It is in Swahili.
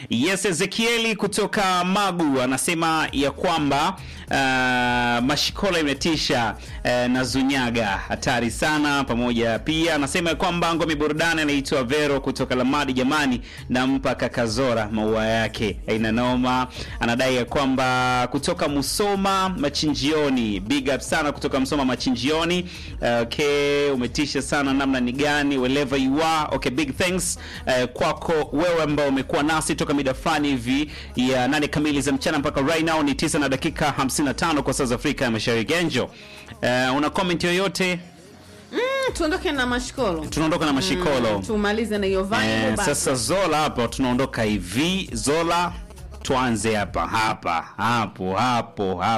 Yes, Ezekieli kutoka Magu anasema ya kwamba uh, mashikola imetisha uh, na Zunyaga hatari sana. Pamoja pia anasema ya kwamba ngome burudani anaitwa Vero kutoka Lamadi, jamani, nampa Kakazora maua yake aina noma. Anadai ya kwamba kutoka Musoma Machinjioni, big up sana kutoka Musoma Machinjioni. Uh, okay, umetisha sana namna ni gani, wherever you are. Okay, big thanks uh, kwako wewe ambao umekuwa nasi toka mida fulani hivi ya nane kamili za mchana mpaka right now ni tisa na dakika 55 kwa saa za Afrika ya Mashariki. Enjo, uh, una comment yoyote? Mm, tuondoke na mashikolo Tunaondoka na mashikolo. tumalize na hiyo vibe Eh, basi. sasa Zola hapa tunaondoka hivi. Zola tuanze hapa hapa hapo hapo hapo